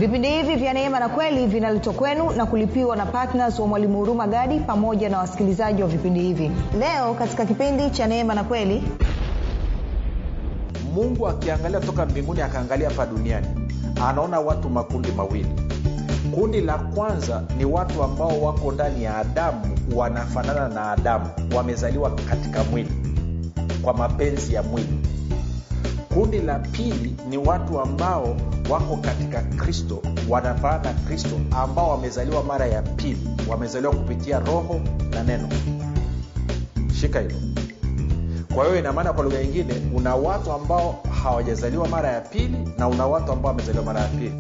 vipindi hivi vya neema na kweli vinaletwa kwenu na kulipiwa na ptns wa mwalimu huruma gadi pamoja na wasikilizaji wa vipindi hivi leo katika kipindi cha neema na kweli mungu akiangalia toka mbinguni akaangalia hapa duniani anaona watu makundi mawili kundi la kwanza ni watu ambao wako ndani ya adamu wanafanana na adamu wamezaliwa katika mwili kwa mapenzi ya mwili kundi la pili ni watu ambao wako katika kristo wanafanana na kristo ambao wamezaliwa mara ya pili wamezaliwa kupitia roho na neno shika hilo kwa hiyo inamaana kwa lugha nyingine una watu ambao hawajazaliwa mara ya pili na una watu ambao wamezaliwa mara ya pili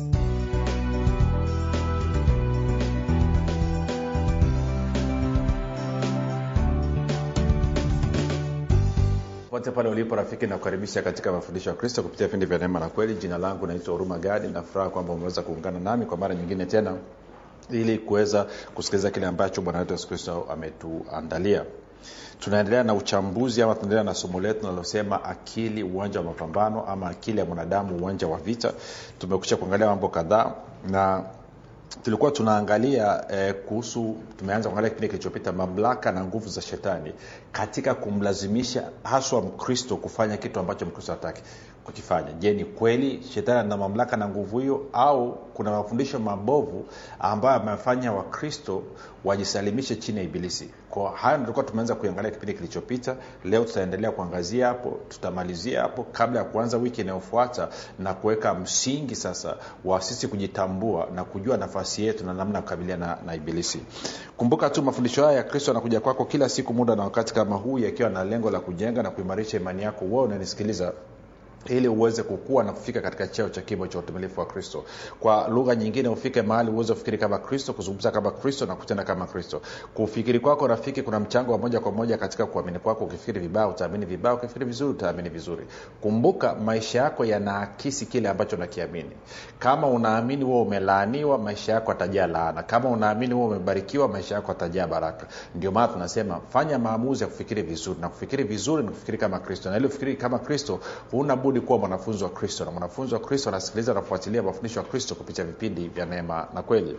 pote pale ulipo rafiki nakukaribisha katika mafundisho ya kristo kupitia vipindi vya neema na kweli jina langu naitwa huruma gadi nafuraha kwamba umeweza kuungana nami kwa mara nyingine tena ili kuweza kusikiliza kile ambacho bwana wetu yesu kristo ametuandalia tunaendelea na uchambuzi ama tunaendelea na somo letu linalosema akili uwanja wa mapambano ama akili ya mwanadamu uwanja wa vita tumekusha kuangalia mambo kadhaa na tulikuwa tunaangalia eh, kuhusu tumeanza kuangalia kipindi kilichopita mamlaka na nguvu za shetani katika kumlazimisha haswa mkristo kufanya kitu ambacho mkristo hataki kukifanya je ni kweli shetani ana mamlaka na nguvu hiyo au kuna mafundisho mabovu ambayo amefanya wakristo wajisalimishe chini ya ibilisi kwa hayo tulikuwa tumeanza kuiangalia kipindi kilichopita leo tutaendelea kuangazia hapo tutamalizia hapo kabla ya kuanza wiki inayofuata na kuweka msingi sasa wa sisi kujitambua na kujua nafasi yetu na namna ya kukabiliana na, na ibilisi kumbuka tu mafundisho haya ya kristo anakuja kwako kila siku muda na wakati kama huu yakiwa na lengo la kujenga na kuimarisha imani yako wewe unanisikiliza ili uweze kukua na kufika katika cheo cha kimo cha utumilifu wa kristo kwa lugha nyingine ufike mahali uweze kufikiri kama kristo kuzungumza kama kristo na kutenda kama kristo kufikiri kwako rafiki kuna mchango wa moja kwa moja katika kuamini kwako ukifikiri vibaya utaamini vibaya ukifikiri vizuri utaamini vizuri kumbuka maisha yako yanaakisi kile ambacho unakiamini kama unaamini huo umelaaniwa maisha yako atajaa laana kama unaamini huo umebarikiwa maisha yako atajaa baraka ndio maana tunasema fanya maamuzi ya kufikiri vizuri na kufikiri vizuri ni kufikiri kama kristo na ili ufikiri kama kristo huna budi kuwa mwanafunzi wa kristo na mwanafunzi wa kristo anasikiliza na kufuatilia mafundisho ya kristo kupitia vipindi vya neema na kweli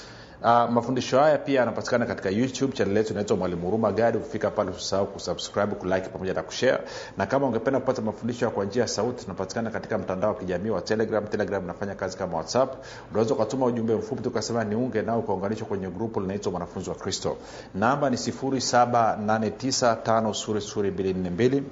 Uh, mafundisho haya pia yanapatikana katika youtube chanel yetu inaitwa mwalimu huruma gadi ukifika pale usisahau kusubscribe kulike pamoja na kushare na kama ungependa kupata mafundisho kwa njia ya sauti tunapatikana katika mtandao wa kijamii wa telegram telegram inafanya kazi kama whatsapp unaweza ukatuma ujumbe mfupi tukasema niunge nao ukaunganishwa kwenye grupu linaitwa mwanafunzi wa kristo namba ni 7895242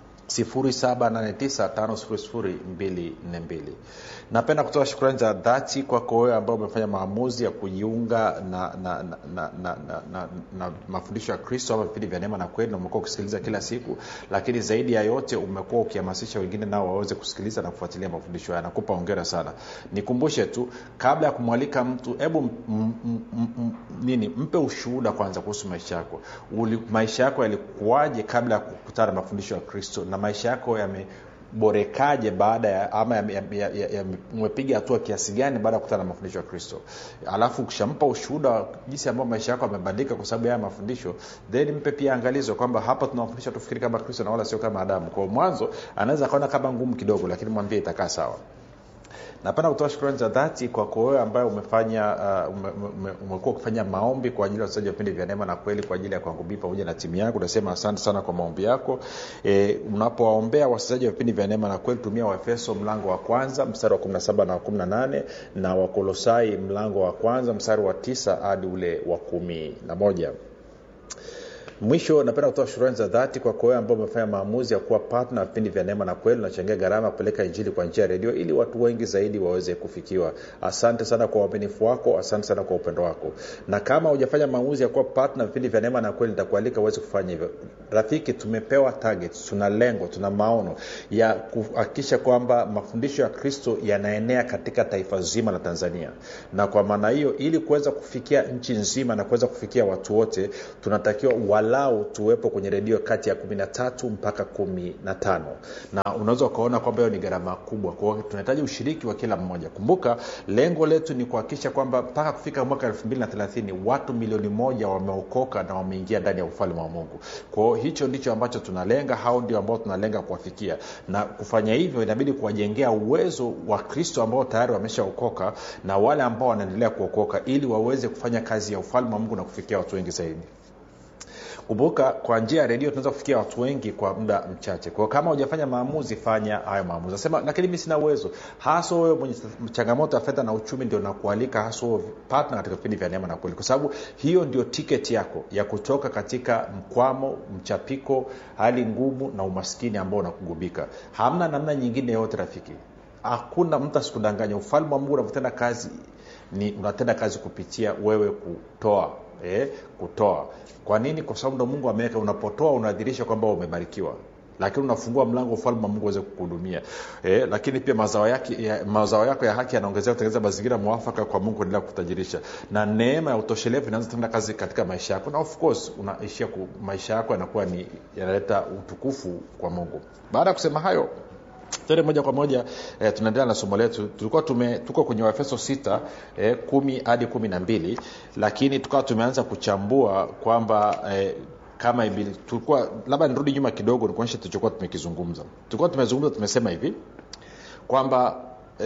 7895242 napenda kutoa shukrani za dhati kwako wewe ambao umefanya maamuzi ya kujiunga na, na, na, na, na, na, na, na mafundisho ya kristo ama vipindi vya neema na kweli na umekuwa ukisikiliza kila siku lakini zaidi ya yote umekuwa ukihamasisha wengine nao waweze kusikiliza na kufuatilia mafundisho haya nakupa ongera sana nikumbushe tu kabla ya kumwalika mtu hebu nini mpe ushuhuda kwanza kuhusu maisha yako Uli, maisha yako yalikuwaje kabla ya kukutana na mafundisho ya kristo na maisha yako yameborekaje baada ya ama umepiga hatua kiasi gani baada ya kukutana na mafundisho ya kristo alafu ukishampa ushuhuda wa jinsi ambayo maisha yako yamebadilika kwa sababu ya haya mafundisho then mpe pia angalizo kwamba hapa tunawafundisha tufikiri kama kristo na wala sio kama adamu kwa mwanzo anaweza akaona kama ngumu kidogo lakini mwambie itakaa sawa napenda kutoa shukrani za dhati kwako wewe ambaye umefanya uh, ume, ume, umekuwa ukifanya maombi kwa ajili ya wachezaji wa vipindi vya neema na kweli kwa ajili ya kwangu bii pamoja na timu yangu nasema asante sana kwa maombi yako e, unapowaombea wachezaji wa vipindi vya neema na kweli tumia waefeso mlango wa kwanza mstari wa 17 na wa 18 na wakolosai mlango wa kwanza mstari wa tisa hadi ule wa kumi na moja mwisho napenda kutoa shukrani za dhati kwa wewe ambao umefanya maamuzi ya kuwa patna wa vipindi vya neema na kweli unachangia gharama kupeleka injili kwa njia ya redio ili watu wengi zaidi waweze kufikiwa asante sana kwa uaminifu wako asante sana kwa upendo wako na kama hujafanya maamuzi ya kuwa patna vipindi vya neema na kweli nitakualika uweze kufanya hivyo rafiki tumepewa target tuna lengo tuna maono ya kuhakikisha kwamba mafundisho ya kristo yanaenea katika taifa zima la tanzania na kwa maana hiyo ili kuweza kufikia nchi nzima na kuweza kufikia watu wote tunatakiwa wala angalau tuwepo kwenye redio kati ya kumi na tatu mpaka kumi na tano na unaweza ukaona kwamba hiyo ni gharama kubwa kwao tunahitaji ushiriki wa kila mmoja kumbuka lengo letu ni kuhakikisha kwamba mpaka kufika mwaka elfu mbili na thelathini watu milioni moja wameokoka na wameingia ndani ya ufalme wa mungu kwao hicho ndicho ambacho tunalenga hao ndio ambao tunalenga kuwafikia na kufanya hivyo inabidi kuwajengea uwezo wa kristo ambao tayari wameshaokoka na wale ambao wanaendelea kuokoka ili waweze kufanya kazi ya ufalme wa mungu na kufikia watu wengi zaidi kumbuka kwa njia ya redio tunaweza kufikia watu wengi kwa muda mchache kwao kama hujafanya maamuzi fanya hayo maamuzi nasema lakini mi sina uwezo hasa wewe mwenye changamoto ya fedha na uchumi ndio nakualika hasa wewe partner katika vipindi vya neema na kweli kwa sababu hiyo ndio tiketi yako ya kutoka katika mkwamo mchapiko hali ngumu na umaskini ambao unakugubika hamna namna nyingine yoyote rafiki hakuna mtu asikudanganya ufalme wa mungu unavyotenda kazi ni unatenda kazi kupitia wewe kutoa eh, kutoa kwa nini kwa sababu ndo mungu ameweka unapotoa unadhirisha kwamba umebarikiwa lakini unafungua mlango ufalme wa mungu uweze kukuhudumia eh, lakini pia mazao, yake, ya, mazao yako ya haki yanaongezea kutengeneza mazingira mwafaka kwa mungu endelea kutajirisha na neema ya utoshelevu inaanza tenda kazi katika maisha yako na of course unaishia ku, maisha yako yanakuwa ni yanaleta utukufu kwa mungu baada ya kusema hayo tende moja kwa moja eh, tunaendelea na somo letu tulikuwa tume, tuko kwenye waefeso 6 eh, kumi hadi kumi na mbili lakini tukawa tumeanza kuchambua kwamba eh, kama ibili tulikuwa labda nirudi nyuma kidogo nikuonyeshe tulichokuwa tumekizungumza tulikuwa tumezungumza tumesema hivi kwamba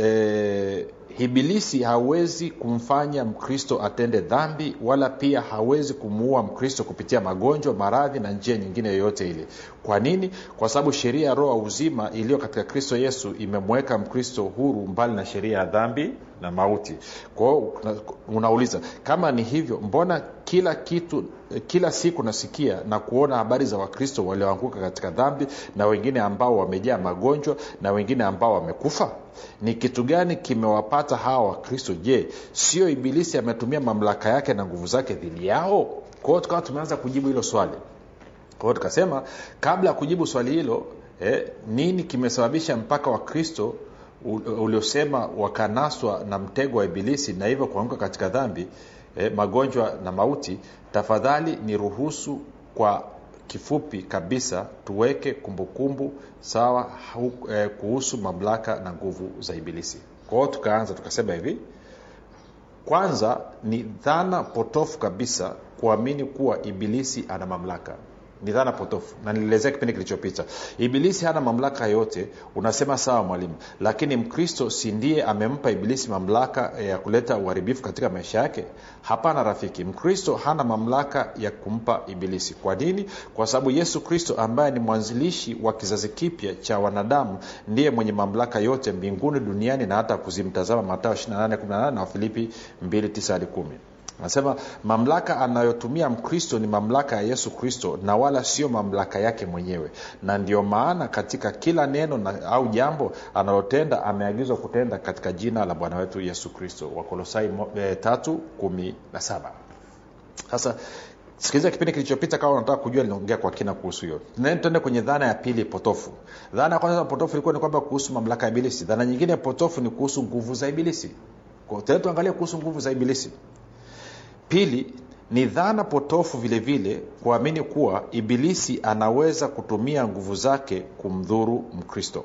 eh, ibilisi hawezi kumfanya mkristo atende dhambi wala pia hawezi kumuua mkristo kupitia magonjwa maradhi na njia nyingine yoyote ile kwa nini kwa sababu sheria ya roho wa uzima iliyo katika kristo yesu imemweka mkristo huru mbali na sheria ya dhambi na mauti kwao unauliza kama ni hivyo mbona kila kitu kila siku nasikia na kuona habari za wakristo walioanguka katika dhambi na wengine ambao wamejaa magonjwa na wengine ambao wamekufa ni kitu gani kimewapata hawa wakristo je sio ibilisi ametumia mamlaka yake na nguvu zake dhidi yao kwa hiyo tukawa tumeanza kujibu hilo swali kwa hiyo tukasema kabla ya kujibu swali hilo eh, nini kimesababisha mpaka wakristo uliosema wakanaswa na mtego wa ibilisi na hivyo kuanguka katika dhambi eh, magonjwa na mauti tafadhali ni ruhusu kwa kifupi kabisa tuweke kumbukumbu kumbu, sawa hu, eh, kuhusu mamlaka na nguvu za ibilisi kwa hiyo tukaanza tukasema hivi kwanza ni dhana potofu kabisa kuamini kuwa ibilisi ana mamlaka ni dhana potofu na nilielezea kipindi kilichopita ibilisi hana mamlaka yote unasema sawa mwalimu lakini mkristo si ndiye amempa ibilisi mamlaka ya kuleta uharibifu katika maisha yake hapana rafiki mkristo hana mamlaka ya kumpa ibilisi kwa nini kwa sababu yesu kristo ambaye ni mwanzilishi wa kizazi kipya cha wanadamu ndiye mwenye mamlaka yote mbinguni duniani na hata kuzimtazama matao 28 na wafilipi 29 hadi 1 anasema mamlaka anayotumia mkristo ni mamlaka ya yesu kristo na wala sio mamlaka yake mwenyewe na ndio maana katika kila neno na, au jambo analotenda ameagizwa kutenda katika jina la bwana wetu yesu kristo wakolosai e, tatu kumi na saba sasa sikiliza kipindi kilichopita kama unataka kujua linaongea kwa kina kuhusu hiyo tuende kwenye dhana ya pili potofu dhana ya kwanza potofu ilikuwa ni kwamba kuhusu mamlaka ya ibilisi dhana nyingine potofu ni kuhusu nguvu za ibilisi tena tuangalie kuhusu nguvu za ibilisi pili ni dhana potofu vile vile kuamini kuwa ibilisi anaweza kutumia nguvu zake kumdhuru mkristo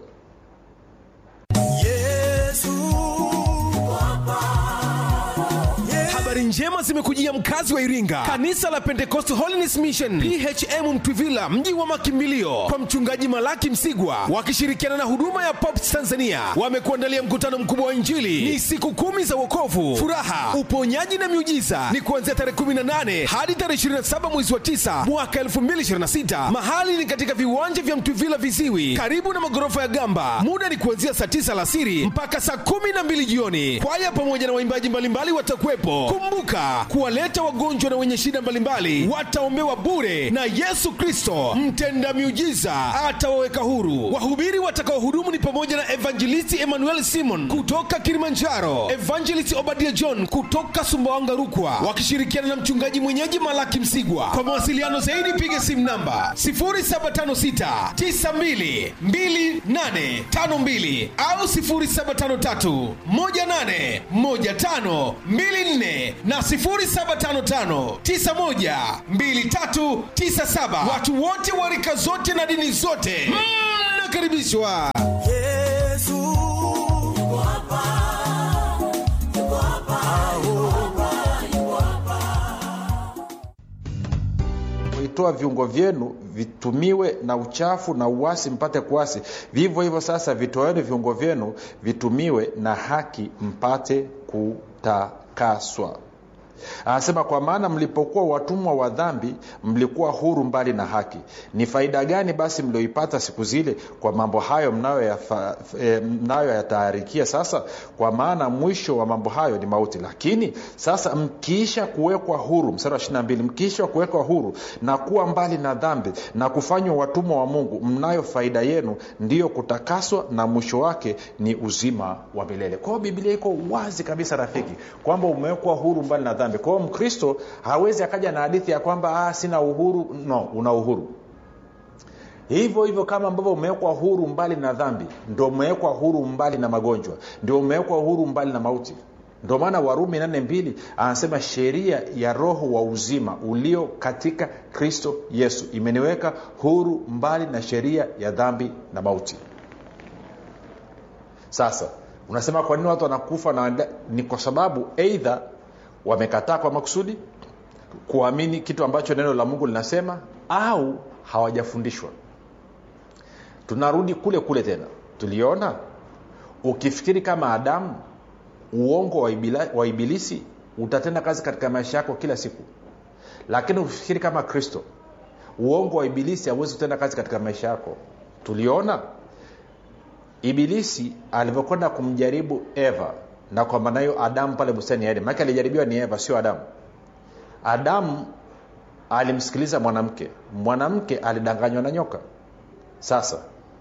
habari njema zimekujia mkazi wa iringa kanisa la pentecost holiness mission phm mtwivila mji wa makimbilio kwa mchungaji malaki msigwa wakishirikiana na huduma ya pops tanzania wamekuandalia mkutano mkubwa wa injili ni siku kumi za wokovu furaha uponyaji na miujiza ni kuanzia tarehe 18 hadi tarehe 27 mwezi wa 9 mwaka 2026 mahali ni katika viwanja vya mtwivila viziwi karibu na magorofa ya gamba muda ni kuanzia saa 9 alasiri mpaka saa 12 jioni kwaya pamoja na waimbaji mbalimbali watakuwepo kumbuka kuwaleta wagonjwa na wenye shida mbalimbali wataombewa bure na yesu kristo mtenda miujiza atawaweka huru wahubiri watakaohudumu ni pamoja na evangelisti emmanuel simon kutoka kilimanjaro evangelist obadia john kutoka sumbawanga rukwa wakishirikiana na mchungaji mwenyeji malaki msigwa kwa mawasiliano zaidi piga simu namba 0756 92 2852 au 0753 18 15 24 na 0755912397 watu wote wa rika zote na dini zote mnakaribishwa Yesu yuko hapa, yuko hapa, yuko hapa, yuko hapa. itoa viungo vyenu vitumiwe na uchafu na uasi mpate kuasi vivyo hivyo sasa vitoeni viungo vyenu vitumiwe na haki mpate kutakaswa anasema kwa maana mlipokuwa watumwa wa dhambi mlikuwa huru mbali na haki ni faida gani basi mlioipata siku zile kwa mambo hayo mnayoyataharikia e, mnayoyataharikia sasa kwa maana mwisho wa mambo hayo ni mauti lakini sasa mkiisha kuwekwa huru mstari wa 22 mkiisha kuwekwa huru na kuwa mbali na dhambi na kufanywa watumwa wa mungu mnayo faida yenu ndiyo kutakaswa na mwisho wake ni uzima wa milele kwa hiyo biblia iko wazi kabisa rafiki kwamba umewekwa huru mbali na dhambi kwa hiyo mkristo hawezi akaja na hadithi ya kwamba ah, sina uhuru no una uhuru hivyo hivyo kama ambavyo umewekwa huru mbali na dhambi ndo umewekwa huru mbali na magonjwa ndio umewekwa huru mbali na mauti ndio maana warumi nane mbili anasema sheria ya roho wa uzima ulio katika kristo yesu imeniweka huru mbali na sheria ya dhambi na mauti sasa unasema kwa nini watu wanakufa na ni kwa sababu eidha wamekataa kwa makusudi kuamini kitu ambacho neno la mungu linasema au hawajafundishwa tunarudi kule kule tena tuliona ukifikiri kama adamu uongo wa, ibila, wa ibilisi utatenda kazi katika maisha yako kila siku lakini ukifikiri kama kristo uongo wa ibilisi hauwezi kutenda kazi katika maisha yako tuliona ibilisi alivyokwenda kumjaribu eva na kwa maana hiyo adamu pale bustani ya eden maake alijaribiwa ni eva sio adamu adamu alimsikiliza mwanamke mwanamke alidanganywa na nyoka sasa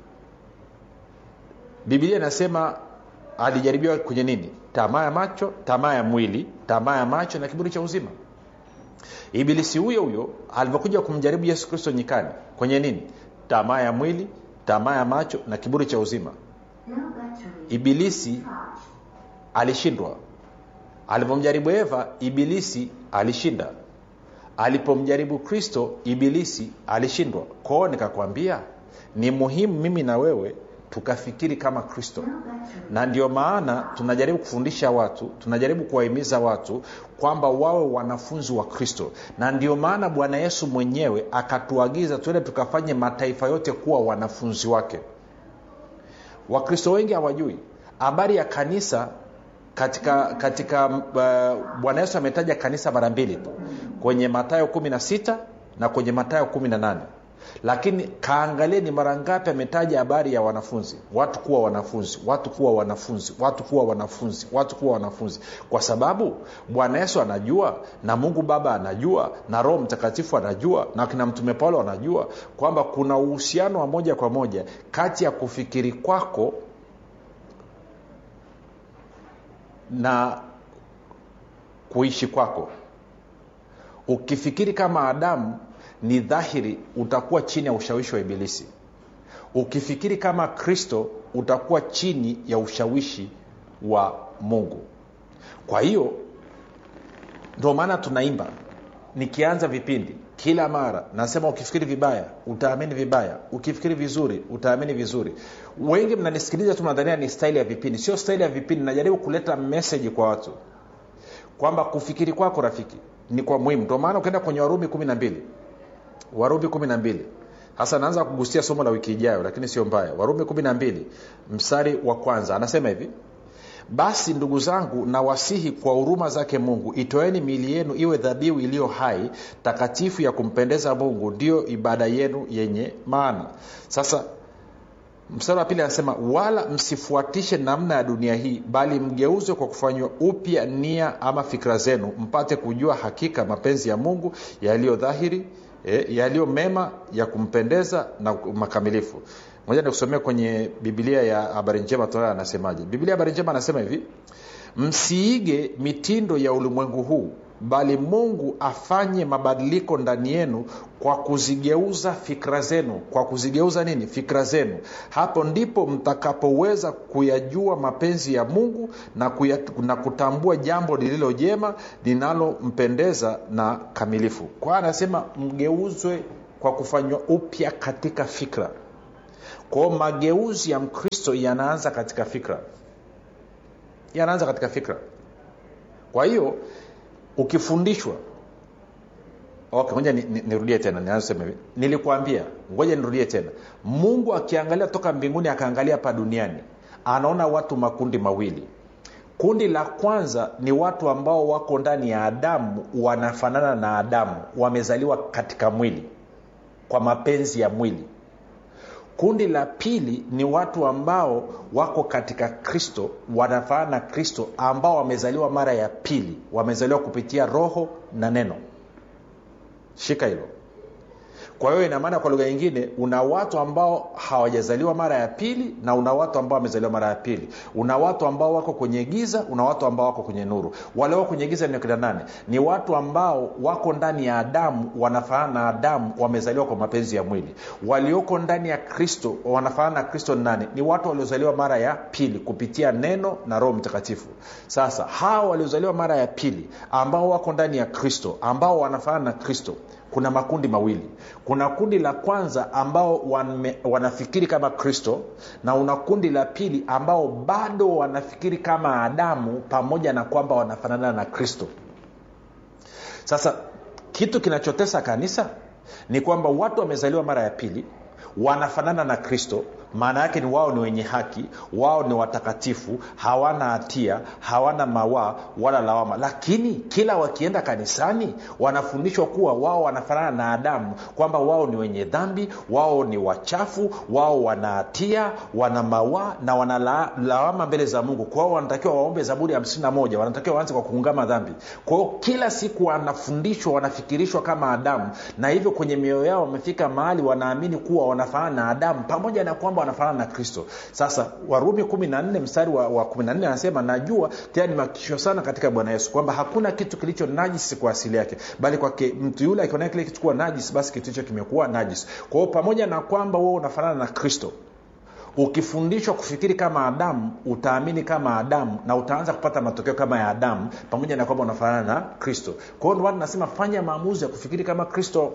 biblia inasema alijaribiwa kwenye nini tamaa ya macho tamaa ya mwili tamaa ya macho na kiburi cha uzima ibilisi huyo huyo alivyokuja kumjaribu yesu kristo nyikani kwenye nini tamaa ya mwili tamaa ya macho na kiburi cha uzima ibilisi alishindwa alivyomjaribu eva ibilisi alishinda alipomjaribu kristo ibilisi alishindwa kwao nikakwambia ni muhimu mimi na wewe tukafikiri kama kristo na ndio maana tunajaribu kufundisha watu tunajaribu kuwahimiza watu kwamba wawe wanafunzi wa kristo na ndio maana bwana yesu mwenyewe akatuagiza tuende tukafanye mataifa yote kuwa wanafunzi wake wakristo wengi hawajui habari ya kanisa katika katika uh, bwana yesu ametaja kanisa mara mbili tu kwenye matayo 16 na kwenye matayo 18 lakini kaangalie ni mara ngapi ametaja habari ya wanafunzi watu kuwa wanafunzi watu kuwa wanafunzi watu kuwa wanafunzi watu kuwa wanafunzi kwa sababu bwana yesu anajua na mungu baba anajua na roho mtakatifu anajua na kina mtume paulo anajua kwamba kuna uhusiano wa moja kwa moja kati ya kufikiri kwako na kuishi kwako ukifikiri kama adamu ni dhahiri utakuwa chini ya ushawishi wa ibilisi ukifikiri kama kristo utakuwa chini ya ushawishi wa mungu kwa hiyo ndio maana tunaimba nikianza vipindi kila mara nasema ukifikiri vibaya utaamini vibaya ukifikiri vizuri utaamini vizuri wengi mnanisikiliza tu nadhania ni staili ya vipindi sio staili ya vipindi najaribu kuleta meseji kwa watu kwamba kufikiri kwako rafiki ni kwa muhimu ndio maana ukienda kwenye warumi kumi na mbili warumi kumi na mbili hasa naanza kugusia somo la wiki ijayo lakini sio mbaya warumi kumi na mbili mstari wa kwanza anasema hivi basi ndugu zangu nawasihi kwa huruma zake mungu itoeni miili yenu iwe dhabihu iliyo hai takatifu ya kumpendeza mungu ndiyo ibada yenu yenye maana sasa mstari wa pili anasema wala msifuatishe namna ya dunia hii bali mgeuzwe kwa kufanywa upya nia ama fikira zenu mpate kujua hakika mapenzi ya mungu yaliyo dhahiri e, yaliyo mema ya kumpendeza na makamilifu moja nikusomea kwenye biblia ya habari njema tunayo anasemaje biblia ya habari njema anasema hivi msiige mitindo ya ulimwengu huu bali mungu afanye mabadiliko ndani yenu kwa kuzigeuza fikra zenu kwa kuzigeuza nini fikra zenu hapo ndipo mtakapoweza kuyajua mapenzi ya mungu na, kuya, na kutambua jambo lililo jema linalompendeza na kamilifu kwa hiyo anasema mgeuzwe kwa kufanywa upya katika fikra kwao mageuzi ya mkristo yanaanza katika fikra yanaanza katika fikra kwa hiyo ukifundishwa okay ngoja nirudie ni, ni nirudie tena nianzsema hivi nilikuambia ngoja nirudie tena mungu akiangalia toka mbinguni akaangalia hapa duniani anaona watu makundi mawili kundi la kwanza ni watu ambao wako ndani ya adamu wanafanana na adamu wamezaliwa katika mwili kwa mapenzi ya mwili kundi la pili ni watu ambao wako katika kristo wanafanana na kristo ambao wamezaliwa mara ya pili wamezaliwa kupitia roho na neno shika hilo kwa hiyo inamaana kwa lugha nyingine una watu ambao hawajazaliwa mara ya pili na una watu ambao wamezaliwa mara ya pili una watu ambao wako kwenye giza una watu ambao wako kwenye nuru wale wako kwenye giza ni kina nane ni watu ambao wako ndani ya adamu wanafanana na adamu wamezaliwa kwa mapenzi ya mwili walioko ndani ya kristo wanafanana na kristo ni nane ni watu waliozaliwa mara ya pili kupitia neno na roho mtakatifu sasa hawa waliozaliwa mara ya pili ambao wako ndani ya kristo ambao wanafanana na kristo kuna makundi mawili kuna kundi la kwanza ambao wame, wanafikiri kama kristo na una kundi la pili ambao bado wanafikiri kama adamu pamoja na kwamba wanafanana na kristo sasa kitu kinachotesa kanisa ni kwamba watu wamezaliwa mara ya pili wanafanana na kristo maana yake ni wao ni wenye haki wao ni watakatifu hawana hatia hawana mawaa wala lawama lakini kila wakienda kanisani wanafundishwa kuwa wao wanafanana na adamu kwamba wao ni wenye dhambi wao ni wachafu wao wana hatia wana mawaa na wana la, lawama mbele za mungu kwao wanatakiwa waombe zaburi hamsini na moja wanatakiwa waanze kwa kuungama dhambi kwao kila siku wanafundishwa wanafikirishwa kama adamu na hivyo kwenye mioyo yao wamefika mahali wanaamini kuwa wanafanana na adamu pamoja na kwamba wanafanana na kristo sasa warumi kumi na nne mstari wa, wa kumi na nne anasema najua tena nimehakikishwa sana katika bwana yesu kwamba hakuna kitu kilicho najisi kwa asili yake bali kwake mtu yule akionea kile kitu kuwa najisi basi kitu hicho kimekuwa najisi kwa hiyo pamoja na kwamba wewe unafanana na kristo ukifundishwa kufikiri kama adamu utaamini kama adamu na utaanza kupata matokeo kama ya adamu pamoja na kwamba unafanana na kristo kwa hiyo nasema fanya maamuzi ya kufikiri kama kristo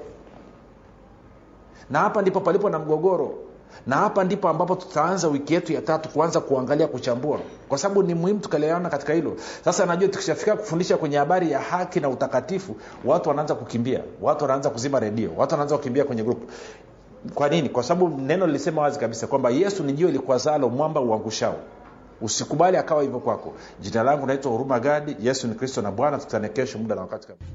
na hapa ndipo palipo na mgogoro na hapa ndipo ambapo tutaanza wiki yetu ya tatu kuanza kuangalia kuchambua kwa sababu ni muhimu tukaliana katika hilo sasa najua tukishafika kufundisha kwenye habari ya haki na utakatifu watu wanaanza kukimbia watu wanaanza kuzima redio watu wanaanza kukimbia kwenye grupu kwa nini kwa sababu neno lilisema wazi kabisa kwamba yesu ni jio likwazalo mwamba uangushao usikubali akawa hivyo kwako jina langu naitwa huruma gadi yesu ni kristo na bwana tukutane kesho muda na wakati kama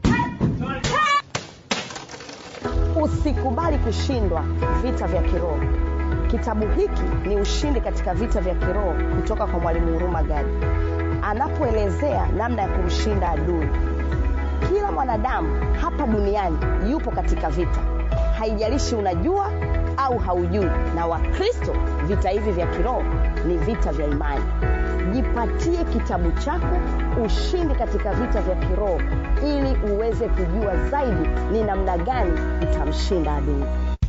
usikubali kushindwa vita vya kiroho kitabu hiki ni ushindi katika vita vya kiroho kutoka kwa mwalimu huruma gadi anapoelezea namna ya kumshinda adui kila mwanadamu hapa duniani yupo katika vita haijalishi unajua au haujui na wakristo vita hivi vya kiroho ni vita vya imani jipatie kitabu chako ushindi katika vita vya kiroho ili uweze kujua zaidi ni namna gani utamshinda adui